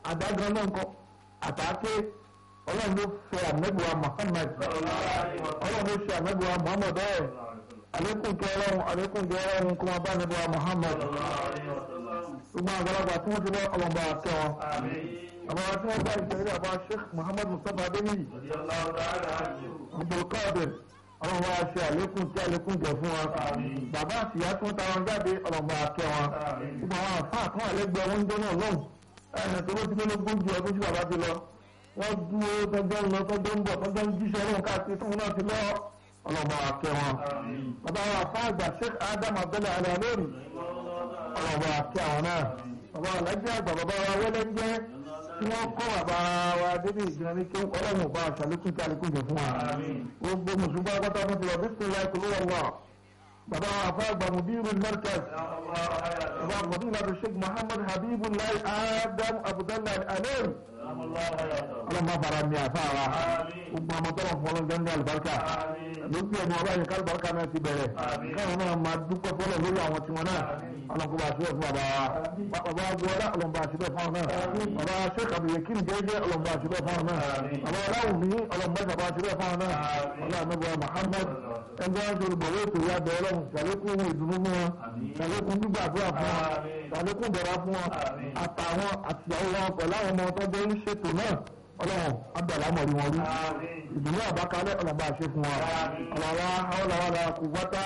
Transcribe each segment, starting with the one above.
àdágan náà kọ́ àtàké ọlọ́run ló fẹ́ àmẹ́gbẹ̀wá Muhammad ọlọ́run ló ṣe àmẹ́gbẹ̀wá Muhammad ẹ̀ àlékún kẹ ọlọ́run àlékún kẹ ọlọ́run kó máa bá àmẹ́gbẹ̀wá Muhammad gbogbo àgbàlagbà tí wọ́n ti lọ ọlọ́mọba kẹ́ wọn àwọn tí wọ́n bá ìṣẹ̀lẹ̀ àbá Sheikh Muhammad Mustapha Adéníyì Abdulkadir ọlọ́run bá ṣe àlékún tí àlékún jẹ fún wa bàbá àtìyá tí wọ́n ta wọn jáde ọlọ́mọba kẹ́ wọn gbogbo àwọn àfáà kan àlẹ́gbẹ̀ẹ́ wọn ń jẹ́ náà lọ́hùn ẹ̀ẹ́dẹ̀ tó ló ti lélógún ju ọdún tí bàbá ti lọ wọ́n dúró tọ́jọ́ ń lọ tọ́jọ́ ń bọ̀ tọ́jọ́ ń jíṣẹ́ ọlọ́run káàkiri tóun náà ti lọ ọlọ́mọ akẹ́ wọn. bàbá wa fáàgbà Sheikh Adam Abdullahi Al-Alori ọlọ́mọ akẹ́ àwọn náà. bàbá wa lẹ́jẹ́ àgbà bàbá wa wẹ́lẹ́ ń jẹ́ tí wọ́n kọ́ bàbá wa débi ìgbìmọ̀ ní kí ọlọ́run ò bá aṣàlékún tí àlékún jẹ fún wa. gbogbo mùsùlùmí pátá tó ti lọ bí sílẹ̀ kúlú wọn wà. bàbá wa fáàgbà mudiru markaz bàbá fadilatu Sheikh Muhammad Habibullah Adam Abdullahi Al-Alori ọlọ́mọ bara mi àfa wa gbogbo ọmọ tọ́lọ̀ fún ọlọ́jọ́ ní àlùbáríkà lókè ẹni ọba yẹn kálùbáríkà náà ti bẹ̀rẹ̀ káwọn náà máa dúpẹ́ fọlọ́ lórí àwọn tiwọn náà ọlọ́kùnrin àti bẹ́ẹ̀ fún bàbá wa bàbá agboola ọlọ́mọba àti bẹ́ẹ̀ fún àwọn náà bàbá sheikh abdulyakin jẹ́jẹ́ ọlọ́mọba àti bẹ́ẹ̀ fún àwọn náà bàbá aláwùmí ọlọ́mọba ìjọba àti bẹ́ẹ̀ fún àwọn náà ọlọ́mọba muhammad ẹgbẹ́ wọn ti bọ̀wé ètò ìyá bẹ̀rẹ̀ lọ́hùn ṣàlékún ìdùnnú fún wọn ṣàlékún gbígbàdúrà fún wọn ṣàlékún bẹ̀rẹ̀ fún wọn àtàwọn àtìyàwó wọn pẹ̀lú àwọn ọmọ tó jẹ́ ṣètò náà ọlọ́run abdulhamid wọn rí ìdùnnú àbákalẹ̀ ọlọ́ba àṣẹ fún wa ọlọ́wà ọlọ́wà kò wáta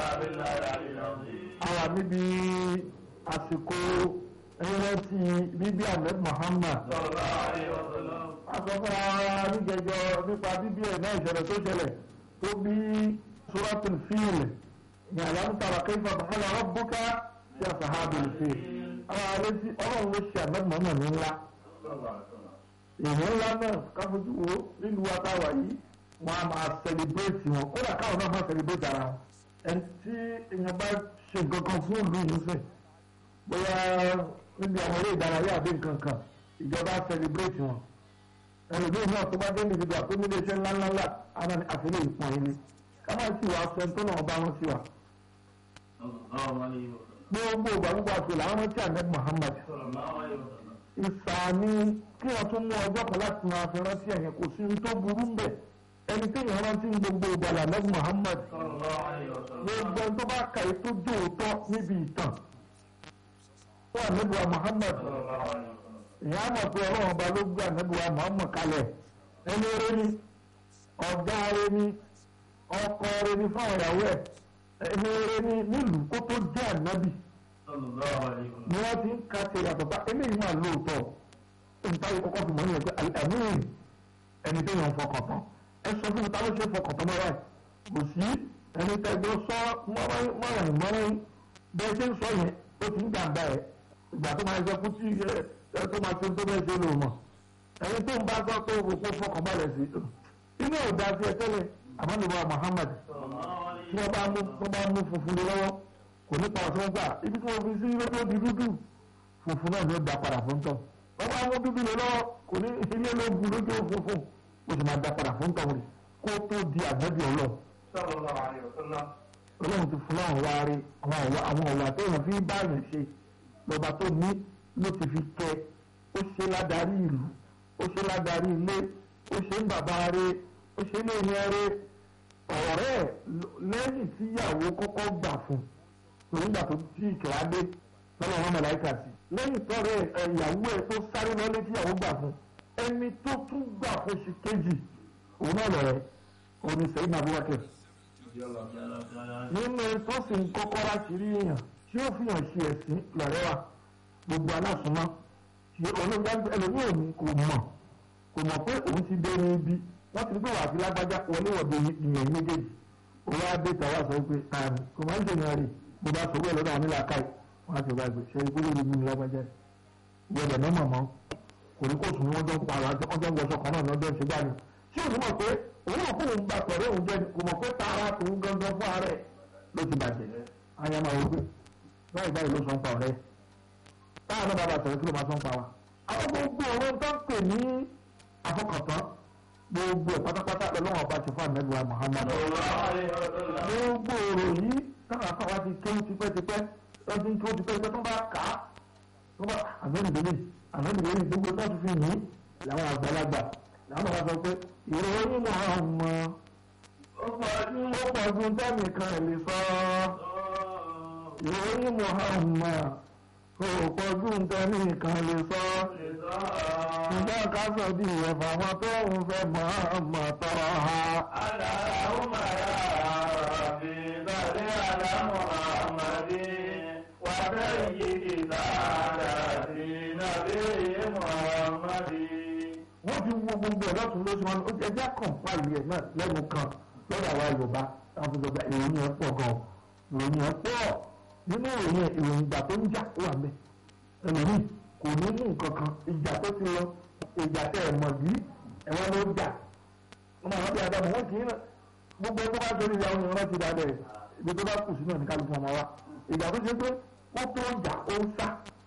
àwa níbi àsìkò ẹ̀rẹ́tì bíbí ahmed muhammad asọ́fún ara níjẹjọ nípa bíbí ẹ̀ náà ìṣẹ̀lẹ̀ tó ṣẹlẹ̀ tó bí suratul fil ní alámùtàrà kayfa fa'ala rabbuka sí asahabil fil àwọn àrẹ́tì ọlọ́run ló ṣe ahmed muhammad ní ńlá èèyàn ńlá náà káfojú wo nílùú atáwà yìí wọn a máa sẹlẹbírẹ́tì wọn kódà káwọn náà máa sẹlẹbírẹ́tì ara wọn ẹni tí èèyàn bá ṣe nǹkan kan fún ìlú yìí sẹ bóyá níbi àwọn eré ìdárayá àbí nǹkan kan ìjọba sẹlẹbírẹ́tì wọn ẹlòmíì náà tó bá dé níbi ìgbà tó nílé iṣẹ́ ńláńlá àwọn ní àfihàn ìpọn ilé ká má sì wá sọ tó náà bá wọn sí wa. gbogbo ìgbà gbogbo àti làwọn tí ahmed muhammad ìsàmì kí wọ́n tún mú ọjọ́ kan láti máa fi rántí ẹ̀yìn kò sí tó burú ń bẹ̀ ẹni tí èèyàn rántí ń gbogbo ìgbàlà lẹ́gbọ̀n Muhammad gbogbo ẹni tó bá kà í tó jó òótọ́ níbi ìtàn fún ànábìwá Muhammad ìyá mọ̀ pé ọlọ́run ọba ló gbé ànábìwá Muhammad kalẹ̀ ẹni eré ni ọ̀gá eré ni ọkọ eré ni fáwọn ìyàwó ẹ̀ ẹni eré ni nílùú kó tó jẹ́ ànábì ni wọ́n ti ń ka ṣe yàtọ̀ bá eléyìí máa lóòótọ́ nítorí kọ́kọ́ fi mọ̀ ní ẹgbẹ́ àmín ẹni tó yàn fọkàn tán ẹ sọ fún mi ta ló ṣe fọkàn tán mọ́ra ẹ̀ kò sí ẹni tẹ́gbẹ́ sọ mọ́ràn mọ́ràn bẹ́ẹ̀ ṣe ń sọ yẹn ó ti ń jàǹbá ẹ̀ ìgbà tó máa ń sọ fún tí ẹ tó máa ṣe tó bẹ́ẹ̀ ṣe lò mọ̀ ẹni tó ń bá gbọ́ pé o kò fọkàn balẹ̀ sí inú ò dáa sí ẹ tẹ́lẹ̀ àmọ́ níbo Muhammad tí wọ́n bá mú funfun lọ́wọ́ kò ní pa ọ̀sán gbà ibi tí wọ́n fi sí lójú di dúdú funfun náà ni ó da padà fún tán wọ́n bá mú dúdú lọ lọ́wọ́ kò ní ilé ló bu lójú funfun ó sì máa da padà fún tán rẹ̀ kó tó di àgbẹ̀bí ọlọ́ ọlọ́run ti fún àwọn wa rí àwọn ọ̀wà téèyàn fi bá yẹn ṣe lọ́ba tó ní ló ti fi kẹ́ ó ṣe ládàrí ìlú ó ṣe ládàrí ilé ó ṣe ń bàbá rẹ̀ ó ṣe ní ìyẹn rẹ̀ ọ̀rẹ́ lẹ́yìn tíyàwó kọ́kọ́ gbà fún un nígbà tó tí ìkìlá dé lọ́nà wọn mọ̀láìkà sí. lẹ́yìn tọ́rẹ ìyàwó ẹ̀ tó sáré lọ́lé tí ìyàwó gbà fún ẹni tó tún gbà fún ṣì kejì òun náà lọ̀rẹ́ òun ni sẹ́yìn Abubakar. nínú tó sì ń kọ́kọ́ láti rí èèyàn tí ó fi hàn ṣe ẹ̀sìn lọ̀rẹ́ wa gbogbo aláṣùmọ́ ṣe olóńgbà ẹlòmíì òní kò mọ̀ kò mọ̀ pé òun ti dé ní ibi wọ́n ti gbé wà sí lágbájá wọléwọ̀de ìyẹn méjèèjì òun á dé tàwa sọ pé àmì kò máa ń ṣèyàn rè bó bá sọ̀rọ̀ lọ́dọ̀ àwọn nílà káì wọ́n á ti wá gbé ṣe ìgbélé ìlú ní lágbájá gbọ́dọ̀ náà mọ̀mọ́ kò ní kó sùn ní wọ́n jọ ń pa ara ọjọ́ ń wọṣọ kan náà lọ́jọ́ ìṣẹ́gbà ni ṣé òun mọ̀ pé òun ò fóun gba pẹ̀lú òun jẹ kò mọ̀ pé tààrà tòun gangan fún ààrẹ ló ti bàjẹ́ ayáma wò pé báyìí báyìí ló sọ ń pa ọ̀rẹ́ táwọn náà bàbá sọ̀rọ̀ kí ló máa sọ ń pa wa. àwọn gbogbo ọ̀rọ̀ tó ń pè ní àfọkàntán gbogbo ẹ̀ pátápátá lọ́wọ́ ọba ti fún àmẹ́gbẹ̀wá Muhammad. gbogbo ọ̀rọ̀ yìí táwọn afáwa ti kéwù tipẹ́tipẹ́ lọ́dún tó tipẹ́ tipẹ́ tó bá kà á tó bá àgbẹ̀rù délé ànábì lórí gbogbo tó ti fi yìn làwọn àgbàlagbà làwọn bá sọ pé ìròyìn Muhammad ó pọ̀ ju tẹ́nìkan lè sọ ìròyìn Muhammad ó pọ̀ ju tẹ́nìkan lè sọ ṣùgbọ́n ká sọ di ẹ̀fà wọn tó ń fẹ́ Muhammad tọ́ ha. Allahumma ya Rabbi salli ala Muhammadin wa sayyidi saadati nabiyyi Muhammadin. wọ́n ti wo gbogbo ẹ̀ lọ́tún lóṣù wọn ó ẹjẹ́ kọ̀ǹpáìlì ẹ̀ náà lẹ́nu kan lọ́dọ̀ àwa Yorùbá àwọn fún gbogbo ìròyìn ẹ̀ pọ̀ gan ìròyìn ẹ̀ pọ̀ nínú ìròyìn ẹ̀ ìròyìn ìjà tó ń jà ó wà mẹ́ ẹlòmíì kò ní mú nǹkan kan ìjà tó ti lọ ìjà tẹ ẹ̀ mọ̀ bí ẹ̀wọ́n ló jà wọ́n máa rábì àdàmọ̀ wọ́n kì í gbogbo ẹgbẹ́ bá torí ìyàwó yẹn rántí dáadẹ́ ibi tó bá kù sínú ẹ̀ ní kálukú ọmọ wa ìjà tó ṣe pé wọ́n tó ń jà ó ń sá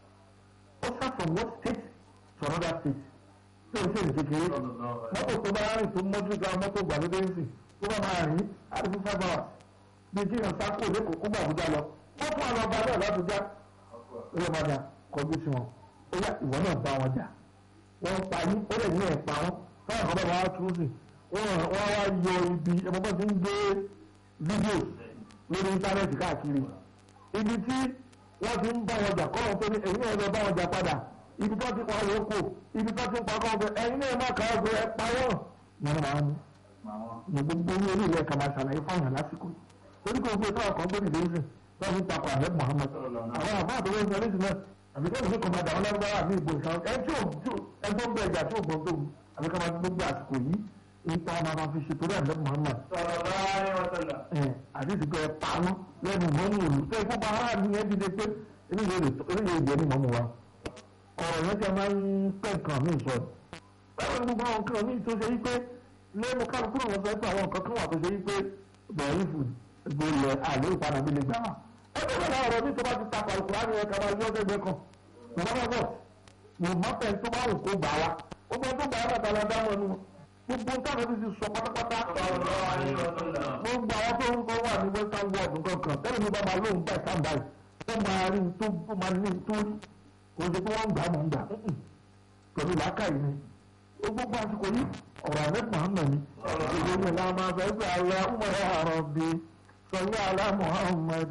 ó sá from one state to another state tí o ṣe lè kékeré mọ́tò tó bá rìn tó mọ́jú ga mọ́tò gbàlódé ń sìn tó bá máa rìn àti fún five hours bí kí èèyàn sáko lẹ́kọ̀ọ́ kó gbà Àbújá lọ wọ́n fún àwọn ọba náà l'Àbújá ó yẹ máa dà kọjú sí wọn ó yá ìwọ náà bá wọn jà wọ́n pa yín ó lè ní ẹ̀pa wọn káwọn kan bá wọn á tún sí wọ́n wá yọ ibi ẹ̀mọ́gbọ́n ti ń gbé fídíò lórí íńtánẹ́ẹ̀tì káàkiri ibi tí wọ́n ti ń bá wọn jà kọ́ wọn tó ní ẹ̀yìn náà lọ bá wọn jà padà ibi tó ti pa wọn kò ibi tó ti pa kọ́ ọ̀gbẹ́ ẹ̀yin náà má kà á gbé ẹ pa wọ́n. wọn máa ń ní gbogbo ní orí ilẹ̀ kàmá ṣàlàyé fáwọn lásìkò torí kò gbé káwọn kan gbóni lẹ́sìn tó fi ń takò àlẹ́ Muhammad àwọn àbá àtọwọ́ ìṣẹ́ lẹ́sìn náà àbí kí ẹ̀sìn kan máa dà wọn lágbára àbí ìbò ìṣàn ẹ tí ò ẹ tó ń bẹ ẹja tí ò gbọ́n tó àbí ká máa gbogbo àsìkò yìí nípa máa máa fi ṣe torí àlẹ́ Muhammad Sallallahu alaihi wasallam. àti ìsìnkú ẹ pa wọn lẹ́nu mọ́mú òlu tó ìfúnpá aráàlú yẹn ti dé pé eléyìí ìjẹ́ ní mọ́mú wa ọ̀rọ̀ yẹn ti máa ń pẹ́ nǹkan mí sọ báwo ni gbogbo àwọn nǹkan mí tó ṣe yí pé lẹ́nu kálukú náà sọ pé àwọn nǹkan kan wà tó ṣe yí pé bẹ̀rẹ̀ fún ìgbòlẹ̀ àlẹ́ ìpadà bí lè gbà wá. ẹgbẹ́ bẹ́ẹ̀ náà ọ̀rọ̀ mi tó bá ti takọ̀ àlùkò láti ẹ̀ka máa yọ ọ̀sẹ̀ kan bàbá bá bọ̀ mo má fẹ́ tó bá wù kó gbà wá ó gbọ́ tó gbà wá bàtà lọ dáhùn ẹnu gbogbo táwọn ti sọ pátápátá Sallallahu alaihi wasallam. gbogbo àwọn tó ń kọ́ wà ní western world nǹkan kan tẹ́lẹ̀ mi bá máa lóun bá ìta báyìí tó máa rí tó máa ní tó rí kò sí pé wọ́n ń gbà mọ̀ ń gbà pẹ̀lú làákàyè ni ó gbogbo àsìkò yìí ọ̀rọ̀ àlẹ́ Muhammad ni ìdílé mi la máa fẹ́ pé alẹ́ ọmọ ya Rabbi sọlá alẹ́ Muhammad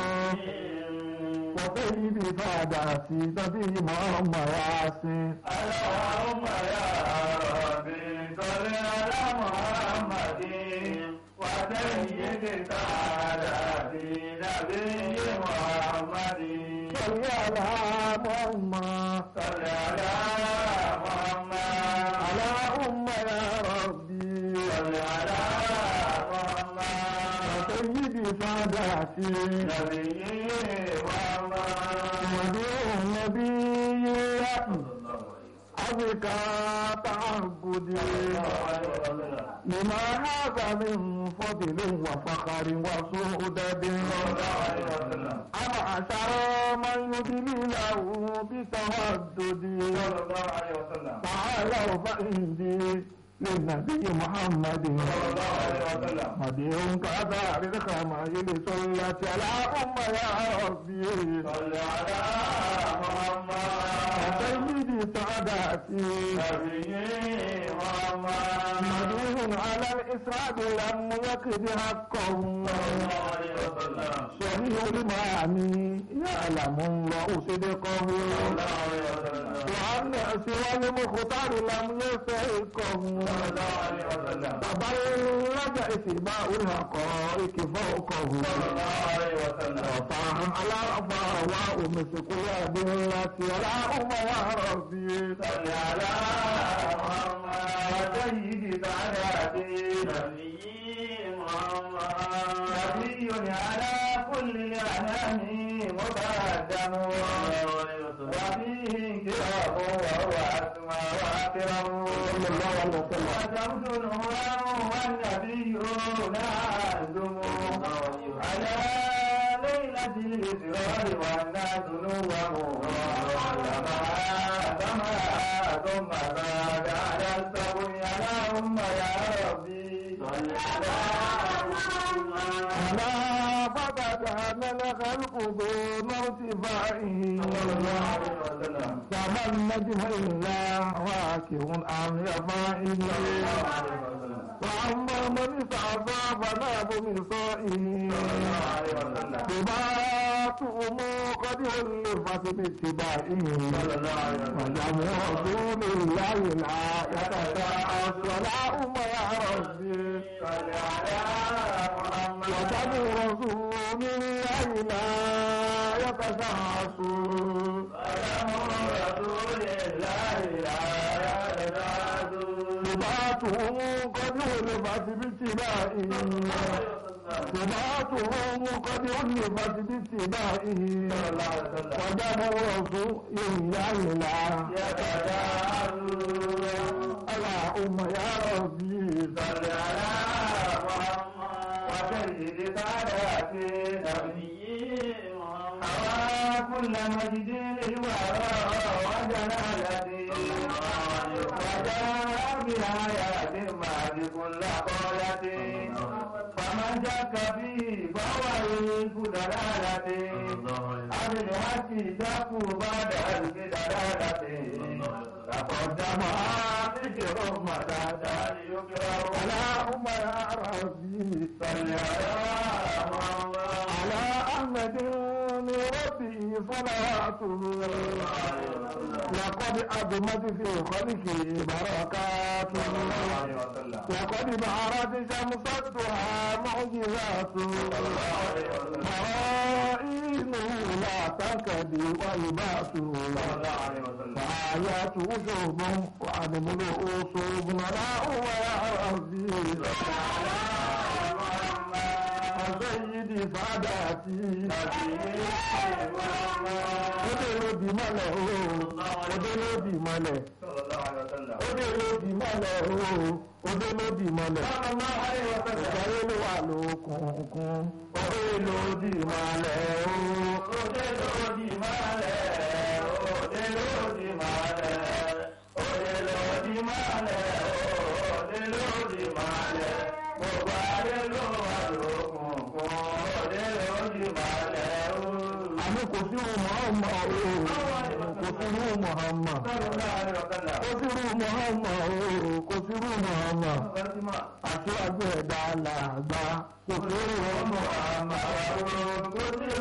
wọ́n fẹ́ yí bí fàdà sí tàbí Muhammad yá sí. Allahumma ya Rabbi salli ala Muhammadin wa sayyidi saadati nabiyyi Muhammadin. sọlá alẹ́ Muhammad Salli ala Muhammad. Allahumma ya Rabbi Salli ala Muhammad. wọ́n fẹ́ yí bí fàdà sí. Nabiyyi Muhammad. ودين النبي Sallallahu أزكى تعبدي alaihi wasallam. لما هذا من فضل وفخر وسؤدد Sallallahu alaihi wasallam. أما أشر من يدلي له بتودد Sallallahu alaihi wasallam. تعالوا فإني للنبي محمد Sallallahu alaihi wasallam. مديح كذا رزق ما يلسلت على أم يا ربي صل على محمد سيدي سعادتي نبي محمد مدين على الإسراد لم يكد حقه صلى الله عليه وسلم صحيح المعاني يعلم الله صدقه صلى الله عليه وسلم وأن سوى المختار لم يستحقه صلى الله عليه وسلم تبلج اتباع الحقائق فوقه صلى الله عليه وسلم وطاعا على فهواء مسك التي ولا أم يا ربي صل على محمد سيد سعادتي نبي محمد نبي على كل الأنام مقدم وفيه كرام وهو أسمى وأكرم صلى الله عليه وسلم وشمس نورا والنبيون أعزم على ليلة الإسرار والناس نوم ثم زاد على السبع اللهم يا ربي صل على محمد ألا فقد كان الخلق دون ارتفاعه كما النجم إلا واكب عن يفائه وأما من استعصى فناب من صائه سباتهم قد ألفت باتباعه وجمع رسول الله لا يتساءل ولا أم يا ربي وجمع رسول الله لا يتساءل سباتهم قد ألفت باتباعه سمعتهم قد علفت باتباعه وجب رسول الله لا اللهم يا ربي صل على محمد وسيد سادات نبي محمد كل مجد للورى وجلالته وجاء بآيات ما بكل قولته فمن شك فيه فهو يلك دلالته عن الحق شك بعد ألف دلالته تقدم ذكر مدى يكره اللهم يا ربي صل على محمد على أحمد ربي صلاته لقد أدمت في خلقه بركاته لقد بهرت شمس الضحى معجزاته مرائنه لا تنكدي ويباته وآياته شوب وأنمله صوب لا هو يا ربي وسيدي ساداتي Ode ló di mọ́lẹ̀ ooo, ode ló di mọ́lẹ̀, ode ló di mọ́lẹ̀ ooo, ode ló di mọ́lẹ̀. Ìgbàlẹ́ ló wà lókùnkùn, ode ló di mọ́lẹ̀ ooo. Àmì kò sí irú Muhammad ooo, kò sí irú Muhammad. Kò sí irú Muhammad ooo, kò sí irú Muhammad. Aṣíwájú ẹ̀dá làgbà, kò sí irú Muhammad.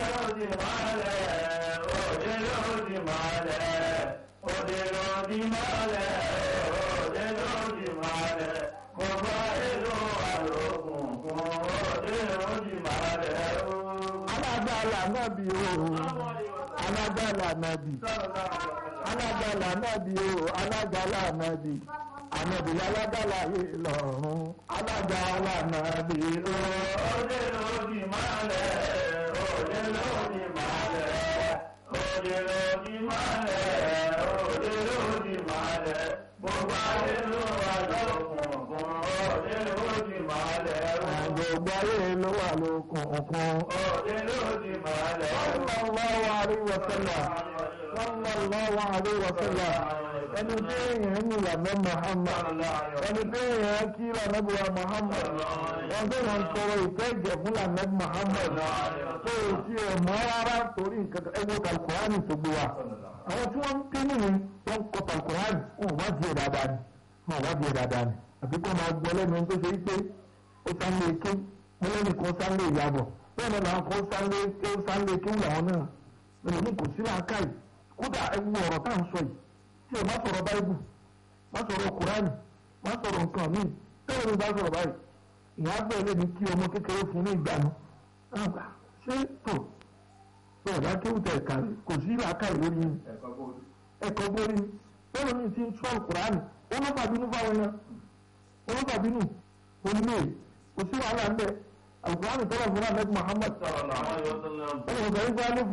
Alágbàlá nábì ooo, alágbàlá nábì. alágbàlá nábì o alágbàlá nábì ànábì alágbàlá yìí lọ́rùn alágbàlá nábì o. Òde lòdì mọ́lẹ̀, òde lòdì mọ́lẹ̀, òde lòdì mọ́lẹ̀, òde lòdì mọ́lẹ̀, gbogbo ayé ló wà lókùnkùn, òde lòdì mọ́lẹ̀, gbogbo ayé ló wà lókùnkùn. òde lòdì mọ́lẹ̀. sallallahu alaihi wa sallam sallallahu alaihi wa sallam ẹni tí èèyàn ń yàgbẹ́ Muhammad ẹni tí èèyàn kí lànàbí wa Muhammad wọn tó wọn sọ̀rọ̀ ìfẹ́ ìjẹ̀ fún lànàbí Muhammad tó o ti ẹ̀ mọ́ rárá torí nǹkan ẹgbẹ́ kalkurani tó gbé wa àwọn tí wọ́n ń pín nìyí wọ́n kọ kalkurani wọn ò wá di ẹ̀ dáadáa ni wọn ò wá di ẹ̀ dáadáa ni àbí kó máa gbọ́ lẹ́nu tó ṣe pé ó sáré ké wọn lẹ́nu kan sáré ìyàbọ̀ bẹ́ẹ̀ ni làwọn kan sáré ké sáré ké làwọn náà ẹlòmíì kò sí làákàyè kódà ẹ wo ọ̀rọ̀ tá à ń sọ yìí tí o bá sọ̀rọ̀ báíbù bá sọ̀rọ̀ kùránì bá sọ̀rọ̀ nǹkan míì tẹ́lẹ̀ mi bá sọ̀rọ̀ báyìí ìyá bẹ́ẹ̀ lè ní kí ọmọ kékeré fún ní ìgbàanu àgbà ṣé tó tó ọ̀dà kéwù tẹ̀ kàrí kò sí làákàyè lórí yìí ẹ̀kọ́ gbórí tẹ́lẹ̀ mi ti ń sọ kùránì ó ló bàbínú fáwọn yẹn ó ló bàbínú onílé kò sí wàhálà ńbẹ alukùránì tọ́lọ̀ fún ahmed muhammad ọ̀rọ̀ sọ wípé alif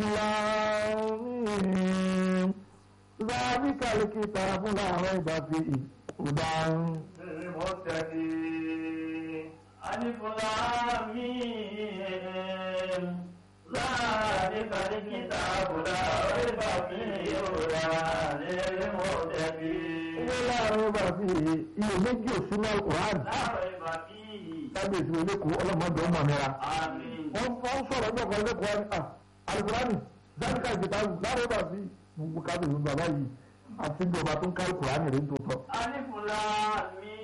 lam ذلك الكتاب لا ريب فيه هدى ألف لام ميم ذلك الكتاب لا ريب فيه هدى للمتقين لا ريب فيه iye méjì òsínú alukùránì لا ريب فيه lábẹ́ ìṣòro lẹ́kọ̀ọ́ ọlọ́mọdé ọmọ mẹ́ra آمين wọ́n wọ́n sọ̀rọ̀ ọjọ́ kan lẹ́kọ̀ọ́ ni ah alukurani zanka ìgbìta lára bá sí gbogbo kábíyèsí bàbá yìí àti bí ọba tó ń ká alukurani rẹ̀ ń tó tọ́. alifula mi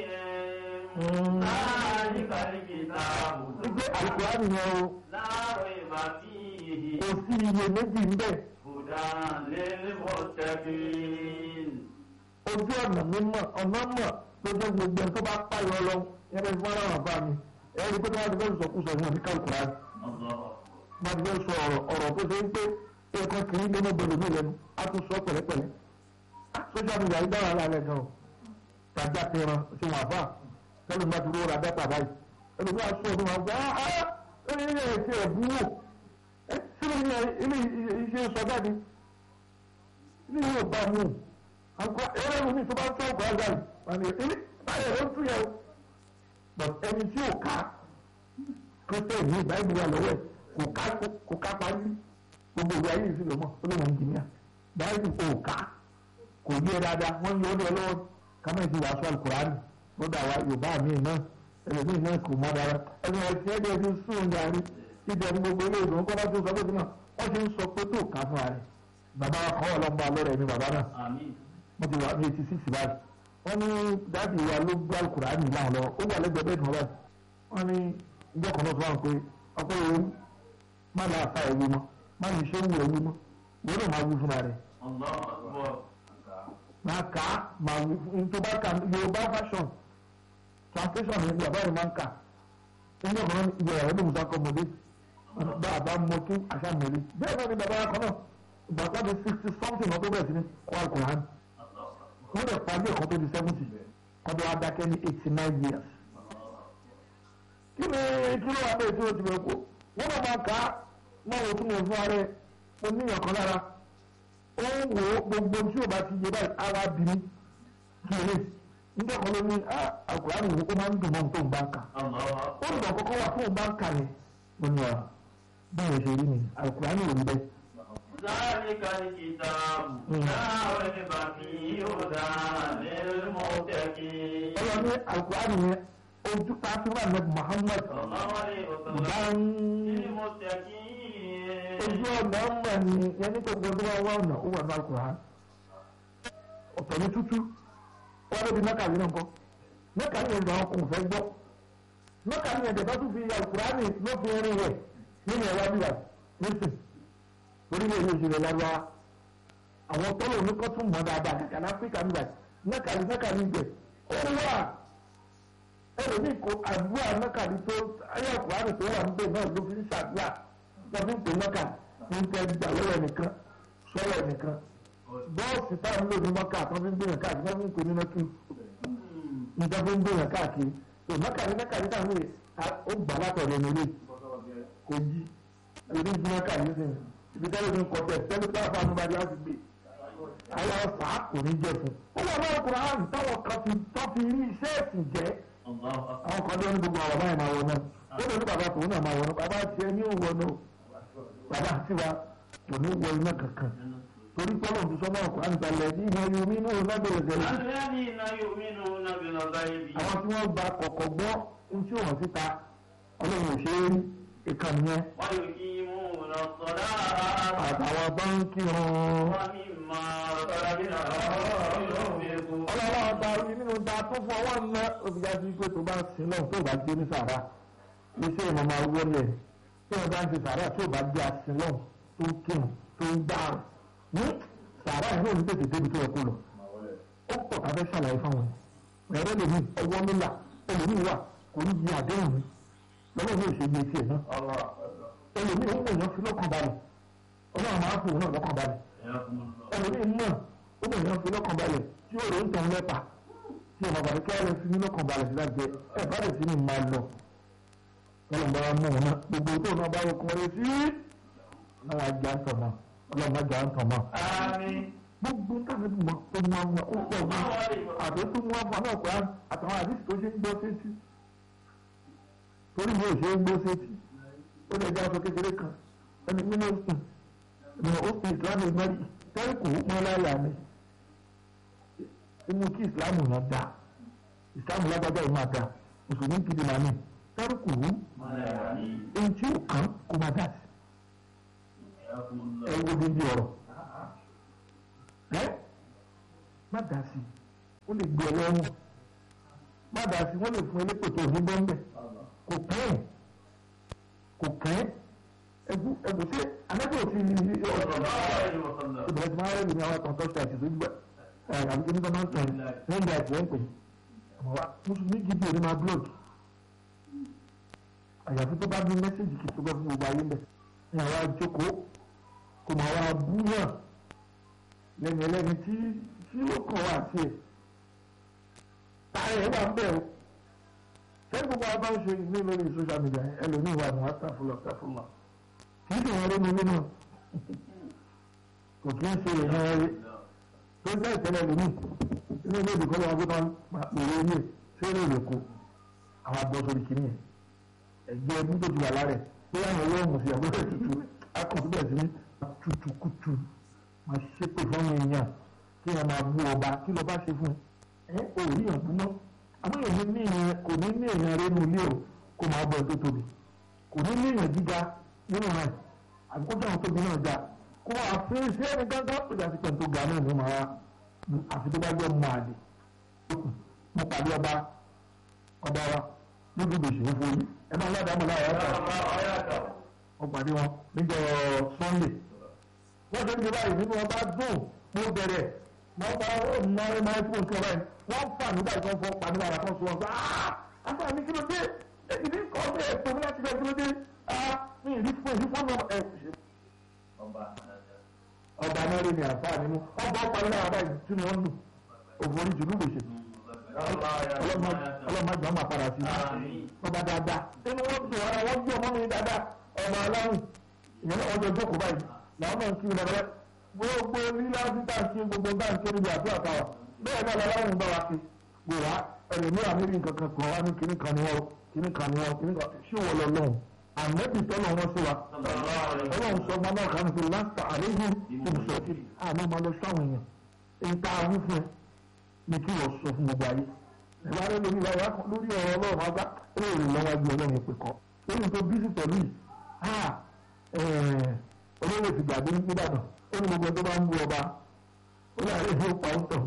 láàyè kàlíkì táàbù. wípé alukurani yẹn o láàrọ̀ ìbá tí ìhì kò sí iye méjì ń bẹ̀ kódà lélẹ́mọ̀ tẹ́bíìn. ojú ọ̀nà mímọ̀ ọ̀nà mọ̀ tó jẹ́ gbogbo ẹ̀ tó bá pààyàn lọ yẹn bẹ́ẹ̀ fún aláwọ̀ bá mi ẹ̀rí pé wọ́n ti fẹ́ sọkúsọ fún ọ̀ní kálukurani wọ́n ti fẹ́ sọ ọ̀rọ̀ ọ̀rọ̀ tó ṣe ń pé ẹ̀kọ́ kì í lé gbọdọ̀ mí lẹ́nu á tún sọ pẹ̀lẹ́pẹ̀lẹ́ social media yìí dára lálẹ́ gan o tàjà tẹran ṣe wà fà tẹ́lẹ̀ bá ti rówó ra dátà báyìí ẹlòmí aṣọ ọdún wa gbá á ẹni ilé ẹ̀sẹ̀ ẹ̀bú wò ẹ sílẹ̀ ní ilé iṣẹ́ sọ jáde ilé yóò bá mú àgbà ẹ̀rọ ìwé tó bá ń tọ́ ọgbà àgbà yìí wọ́n ní ilé báyìí ẹ̀rọ ń tún yẹ o but ẹni tí ò ká kristian ní ìbáyìí wà lọ́wọ́ ẹ̀ kò ká kò ká parí gbogbo ìwé ayé ìsìlẹ̀ mọ́ ó lè wọ́n jìnnìyà báyìí kò ká kò yé dáadáa wọ́n yọ ọ́ dọ̀ lọ́wọ́ kámẹ́ ti wàásù alukurani lọ́dọ̀ àwa yorùbá mi náà ẹlòmíì náà kò mọ́ dára ẹni ẹtì ẹ̀dẹ̀ ti sùn darí ìjọ ní gbogbo ilé ìdùnnú kọ́ bá tó sọ pé náà wọ́n ti ń sọ pé tó ká fún ààrẹ bàbá wa kọ́ ọlọ́mọba lọ́rẹ̀ mi bàbá náà àmín. wọ́n ti wà ní eighty six báyìí wọ́n ní dáàbì wa ló gbé alukurani láwọn lọ ó wà lẹ́gbẹ̀ẹ́ bẹ́ẹ̀ tán báyìí wọ́n ní ìjọ kan náà tó wà pé ọpẹ́ ìwé má lọ àfa ìwé mọ́ má ní iṣẹ́ ìwé ìwé mọ́ ìwé náà máa wú fúnra rẹ̀ Allahu Akbar. máa kà á máa wú fún tó bá kà yorùbá fashion translation ní bàbá rẹ̀ máa ń kà ẹni ọ̀kan náà ìwé ẹ̀rọ lóòótọ́ akọ́mọdé bá a bá mọ kí àṣà mọ̀lẹ́ bẹ́ẹ̀ náà ni bàbá kan náà ìgbà tó di sixty something náà tó bẹ̀rẹ̀ sí ní kọ́ àkùrán wọ́n lè parí ẹ̀kọ́ tó di seventy kọ́dọ̀ adákẹ́ ní eighty nine years kí ni kí ló wà bẹ́ẹ̀ tí o ti bẹ̀ kó wọ́n náà máa kà á máa wò tún wò fún ara ẹ̀ mo ní ìyàn kan lára ó ń wò ó gbogbo tí o bá ti yé báyìí ara bí mi kí ni nígbà kan ló ní àkùrán ìwò ó máa ń dùn mọ́ ohun tó ń bá ń kà Allahu Akbar. ó ń dùn kọ́kọ́ wà tó ń bá ń kà yẹn mo ní ọ báyọ̀ ṣe rí mi àkùrán ìwò ń bẹ ذلك الكتاب مم. لا ريب فيه هدى للمتقين ọlọ́run ní àkùrán yẹn ojú ta fi wà ní Muhammad صلى الله عليه وسلم bá ń للمتقين ojú ọ̀nà ọmọ ni yẹn ní gbogbo ọdún wa wá ọ̀nà ó wà ní àkùrán ọ̀tọ̀ ní tútú wọ́n ló di mẹ́kàlí náà kọ́ mẹ́kàlí yẹn làwọn kò fẹ́ gbọ́ mẹ́kàlí yẹn dẹ̀bá tún fi àkùrán ló fi rin rẹ̀ nínú ẹ̀wá bíbà nísìn orílẹ̀ èdè òṣèlú lárúbá àwọn tọ́lọ̀ ní kọ́ tún mọ́ dáadáa kàkà ní áfíríkà nígbà mẹ́kàlí mẹ́kàlí ibẹ̀ ó wà ẹlòmíì kò àdúrà mẹ́kàlí tó ayé àkùrán tó wà níbẹ̀ náà ló fi ń ṣàdúrà wọ́n fi ń pè mẹ́kà ní tẹ́ gbà lọ́wọ́ nìkan sọ́wọ́ nìkan bọ́ọ̀sì táwọn ń lò ní mọ́kà tó fi ń gbìyànjú káàkiri wọ́n fi ń pè ní mọ́kì níta fi ń gbìyànjú káàkiri tó mẹ́kàlí mẹ́kàlí táwọn lè ó gbà látọ̀rọ̀ nílé kò jí èdè ìdí mẹ́kàlí sí ibi tẹ́lẹ̀ ní kọ́tẹ́ tẹ́lẹ̀ tó àfa àmúbadé á ti gbé ayé ọ̀sà kò ní jẹ fún ó wà lọ́wọ́ kúrò àrùn táwọn kan fi tó fi rí iṣẹ́ ẹ̀sìn jẹ́ Allahu Akbar. àwọn kan ló ní gbogbo àwọn báyìí máa wọ náà ó lè ní bàbá tòun náà máa wọ náà bàbá tiẹ̀ ní òwò náà bàbá tiwa kò ní wọ iná kankan torí pọ́lọ̀ tó sọ náà kó àǹtalẹ̀ ní ìmọ̀ yorùbá inú lábẹ́rẹ̀ gẹ̀rẹ́ الذين يؤمنون بالغيب àwọn tí wọ́n gba kọ̀kọ̀ gbọ́ ohun tí wọ́n síta ọlọ́run ò ṣe é rí ìkànnì yẹn ويقيمون الصلاة àtàwọn báńkì hàn ومما رزقناهم ينفقون ọlọ́run ọba rí nínú ta tó fún ọwọ́ ńlá òbíjà sí pé tó bá sin náà tó bá gbé ní sàrà iṣẹ́ ìmọ̀ máa wọlé tí wọ́n bá ń ṣe sàrà tó bá gbé asin náà tó ń kírun tó ń gbàrún ní sàrà yìí náà ní tètè débi tó yẹ kó lọ ó pọ̀ ká fẹ́ ṣàlàyé fáwọn ẹ̀ ẹ̀rọ lèmi ọwọ́ nílà ẹlòmíì wà kò ní di àdéhùn mi lọ́wọ́ mi ò ṣe gbé tiẹ̀ náà ẹlòmíì ó mọ̀ èèyàn fi lọ́kàn balẹ̀ ọlọ́run máa ń fò náà lọ́kàn balẹ̀ ẹlòmíì mọ̀ ó mọ̀ èèyàn fi lọ́kàn balẹ̀ tí ó rò ń tàn lẹ́pà tí ọmọ bàbá kí wọ́n fi ní lọ́kàn balẹ̀ sí láti jẹ ẹ bá lè sí ní máa lọ ọlọ́run bá mú wọn náà gbogbo tó náà bá yọkùn rẹ sí náà wàá já ń tàn mọ́ ọlọ́run bá já ń tàn mọ́ آمين gbogbo táwọn ẹbí wọn tó mú àwọn ó pọ̀ gan àti tó mú àwọn náà pé àtàwọn àdìsí tó ṣe ń gbọ́ sétí torí mi ò ṣe ń gbọ́ sétí ó lè jẹ́ aṣọ kékeré kan ẹni nínú òsùn ní òsùn ìsìlámù ìmọ̀rí tẹ́ríkù mọ́ láyà mi inú kí ìsìlámù yẹn dá ìsìlámù lágbájá yìí máa dá mùsùlùmí gidi màá ní tẹ́ríkù èyí tí ò kàn kó má dà sí ẹ wo dídí ọ̀rọ̀ ẹ má dà sí ó lè gbé ọlọ́run má dà sí wọ́n lè fún elépè tó ní bọ́ńbẹ́ kò kàn ẹ́ kò kàn ẹ́ ẹgbù ẹgbù sí anábì òfin ní ọ̀rọ̀ ìbẹ̀rẹ̀ tí máa rẹ̀ ní àwọn àtọ̀tọ̀ ṣe àti ìdójú ẹ̀ àbí kí ní sọ máa ń tẹ̀ ní ìgbà ìtì ẹ̀ ń pè mùsùlùmí gidi òní máa blog àyàfi tó bá ní mẹ́sẹ̀gì kì í tó bẹ́ fún gbogbo ayé mbẹ̀ ní àwọn àjókòó kò máa wá bú náà lẹ́nu ẹlẹ́ni tí tí ó kàn wá sí ẹ̀ táyà ẹ̀ bá ń bẹ̀rù sẹ́ni gbogbo àwọn bá ń ṣe ní lórí social media ẹlòmíì wà ní wàtàfúlọ̀ wàtàfúlọ̀ kì í sì wọ́n rí mi nínú kò kí ń ṣe èèyàn rí tó ń tẹ́ ìtẹ́lẹ̀ lómi inú ilé ìdíkọ́ lọ́wọ́ gbọ́dọ̀ pèrè ilé ṣé lè lè kó àwọn abọ́ sórí kìíní ẹ̀ ẹgbẹ́ ẹbí tó ti wà lára ẹ̀ pé àwọn owó ọ̀hún sí àbúrò tutù akọ̀tún bẹ̀rẹ̀ sí ní tutukutu máa ṣépè fún àwọn èèyàn kí wọ́n máa bú ọba kí lọ́ba ṣe fún ẹ ò rí yàn bú mọ́ àmọ́ èèyàn ní èèyàn kò ní ní èèyàn rẹ̀ nù ilé o kó máa bọ̀ tó tóbi kò ní ní èèyàn gíga nínú rẹ̀ àbíkó tó àwọn tóbi náà ga kó àfihàn sí ẹni gángan tó jà sí pẹ̀lú tó ga náà ní màá àfi tó bá jẹ́ mọ́ àdè mo pàdé ọba ọba wa lójú gbèsè ń forí ẹ máa lọ́dà mọ́ láwọn ọ̀tọ̀ wọ́n pàdé wọn níjọ́ sunday wọ́n ṣe ń ṣe báyìí nínú ọba dùn mo bẹ̀rẹ̀ wọ́n bá mọ́rin máa fún nǹkan báyìí wọ́n fà nígbà tí wọ́n fọ́ pàdé bàrà kan sọ wọn sọ aaa àgbà mi kí ló dé èyí ní kọ́ ọ́ ẹ̀ tó mi láti bẹ̀ kí ló dé aaa mi ì rí fún èyí fún ọmọ ẹ̀ ọba náà rí ni àǹfààní mú ọba ọparí náà báyìí tí wọ́n lù òfòrí jùlù gbèsè ọlọ́mọdé ọmọ àpàrà sí ọba dáadáa inú wọn dùn ara wọn bí ọmọ mi dáadáa ọmọ aláwìn ìyẹn náà wọ́n jọ jókòó báyìí làwọn náà ń kí wọn lọ́wọ́ gbogbo lílá títà ṣe gbogbo bá ń kéré bí àdúrà táwa bẹ́ẹ̀ náà lọ́wọ́ bá wa ṣe gbò wá ẹlòmí àmìrí nǹkan kan kan wá ní kíní kan ni wọ́n kíní kan ni wọ́n kíní kan ṣé wọ́n lọ lọ́hùn àmẹ́bí tọ́lọ̀ wọn sí wa ọlọ́run sọ ọmọ náà kan fi láǹtà àléhùn ìbùsọ̀tì àmọ́ máa lọ sáwọn èèyàn èyí tá a wí fún ẹ ní kí wọ́n sọ fún gbogbo ayé ẹ̀rọ arẹ lórí ìlà ìyá kan lórí ọ̀rọ̀ ọlọ́run àgbà ó lè rìn lọ́wọ́ ju ọlọ́run ìpè kọ́ lórí tó bí sí pẹ̀lú yìí olóyè ti gbàgbé nìbàdàn ó ní gbogbo tó bá ń bú ọba ó ní àárẹ̀ ìfowó pa ó tọ̀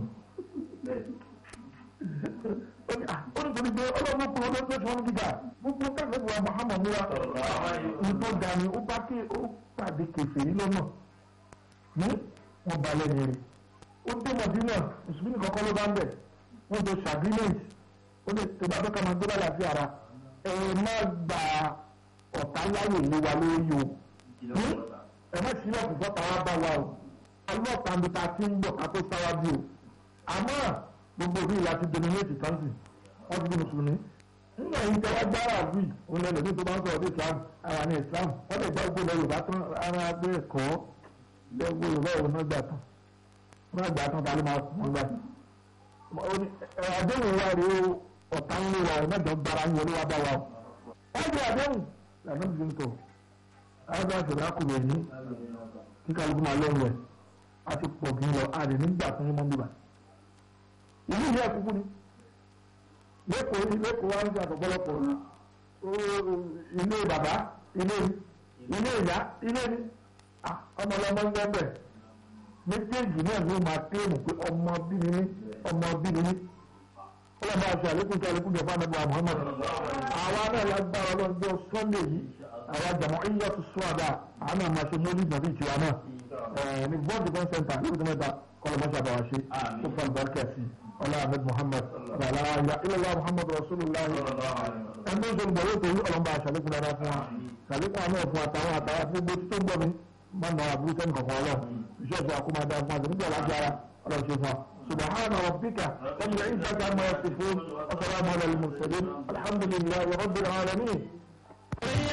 ó ní torí pé ọlọ́run kúrò ló tó tí wọ́n gíga gbogbo káfíńtì wa Muhammad wa ní tó dání ó bá ké ó pàdé kèfèrí lọ́nà ní wọn balẹ̀ nìyẹn ó dé mọ̀dínà mùsùlùmí kọ́kọ́ ló bá ń bẹ̀ wọ́n jọ ṣàgírímẹ̀tì ó lè tó bá fẹ́ ká máa gbé bàlá sí ara ẹ má gba ọ̀tá láyè lé wa lórí o ẹ má sílẹ̀ kò fọ́ta wá bá wa o ọlọ́ọ̀ta mi ta ti ń bọ̀ ká tó sáwájú o àmọ́ gbogbo bí ìlà ti dominate country wọ́n ti di mùsùlùmí nínú ẹ̀yìn tẹ́wọ́ gbára àbí òun lẹ́nu tí tó bá ń sọ̀rọ̀ bí Islam ara ní Islam wọ́n lè gbá gbogbo Yorùbá tán ara gbé ẹ̀kọ́ lẹ́gbọ́ Yorùbá òun náà gbà tán wọ́n gbà tán ta ló máa fún wọn gbà àdéhùn wa rèé o ọ̀tá ń lé wa ọ̀ mẹ́jọ gbára ń wọlé wa bá wa o wọ́n jẹ́ àdéhùn lànà bí n tọ̀ àwọn àṣẹ̀dá kùnrin ní kíkà lóko máa lọ́wọ́ ẹ̀ a ti pọ̀ kí n lọ àdé nígbà fún yín mọ́ bíbá ìlú ìyá ẹ̀kúkú ni lẹ́kọ̀ọ́ lẹ́kọ̀ọ́ wá ń ṣe àtọ̀pọ̀lọpọ̀ ilé bàbá ilé ilé ìyá ilé ni ọmọlọmọ ń gbọ́ bẹ́ẹ̀ méjèèjì náà ló máa téèmù pé ọmọ bíni ní ọmọ bíni ní ọlọ́mọ àti àlékún tí àlékún jẹ fún àbúrò Muhammad àwa náà lágbára ọlọ́jọ́ Sunday yìí àwa jàmọ́ ìyá tó sọ àdá àwọn náà máa ṣe mọ́lì ìgbà bíi tiwa náà ní bọ́ọ̀dù kan sẹ́ńtà ní ìdí mẹ́ta kọlọmọṣẹ́ àbáwá ṣe tó fà lùbáríkà sí ọlá ahmed muhammad ọlá ayá ilẹ̀lá muhammad rasulullah ẹni tó ń sọ̀rọ̀ bọ̀wọ́ torí ọlọ́mọba àṣàlékún dáadáa fún wa ṣàlékún àná fún àtàwọn àtàwọn gbogbo tí tó ń bọ̀ mí máa nà àbúrú sẹ́ni kankan ọlọ́ iṣẹ́ ìṣẹ́ àkómọ dáa fún wa nígbà láti ara ọlọ́run ṣe fún wa subhana rabbika rabbil izzati amma yasifun wa salamun alal mursalin alhamdulillahi rabbil alamin